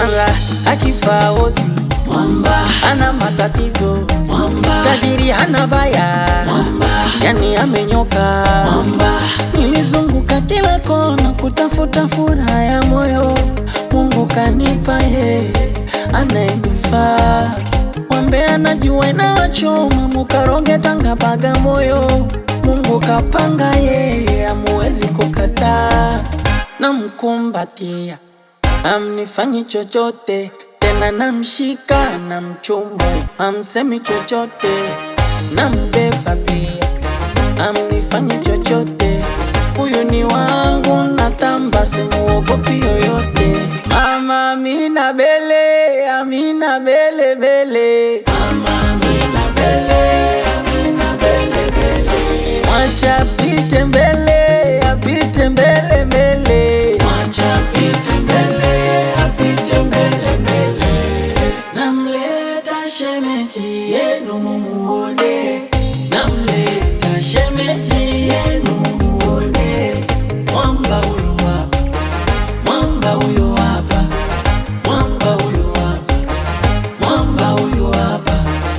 mara akifa ozi mwamba ana matatizo mwamba tajiri hana baya mwamba yani amenyoka mwamba nilizunguka kila kona kutafuta furaha ya moyo mungu kanipa yeye anayenifaa wambe anajua inawachoma mukaronge tanga bagamoyo mungu kapanga yeye amuwezi kukataa namkumbatia amnifanyi chochote tena namshika na mchumu amsemi chochote nambeba pia amnifanyi chochote huyu ni wangu natamba simuogopi yoyote mama amina bele amina bele bele mama amina bele amina bele bele mwacha apite mbele apite mbele mbele mwacha apite mbele apite mbele mbele namleta shemeji yenu mumuone namleta shemeji yenu mumuone mwamba huyu hapa mwamba huyu hapa mwamba huyu hapa mwamba huyu hapa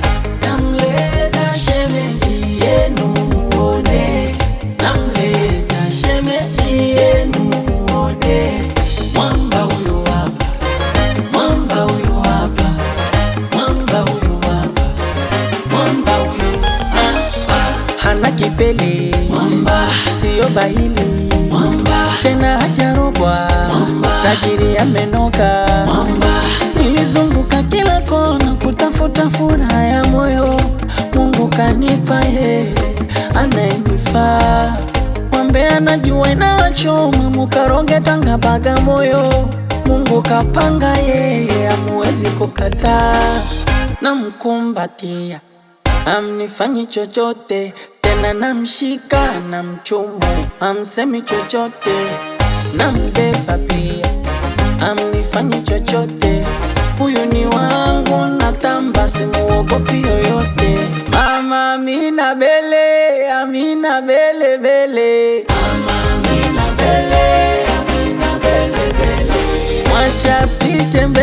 namleta shemeji yenu mumuone namleta shemeji yenu mumuone mwamba huyu hapa mwamba huyu hapa mwamba huyu hapa mwamba huyu hapa hana kipele mwamba siyo bahili mwamba tena hajarogwa Mwamba. tajiri amenoka mwamba nilizunguka kila kona kutafuta furaha ya moyo mungu kanipa yeye anayenifaa wambe anajua inawachoma mukaronge tanga bagamoyo mungu kapanga yeye amuwezi kukataa namkumbatia amnifanyi chochote tena namshika na mchumu amsemi chochote nambeba pia amnifanyi chochote huyu ni wangu natamba simuogopi yoyote mama amina bele amina bele bele mama amina bele amina bele bele mwacha apite mbele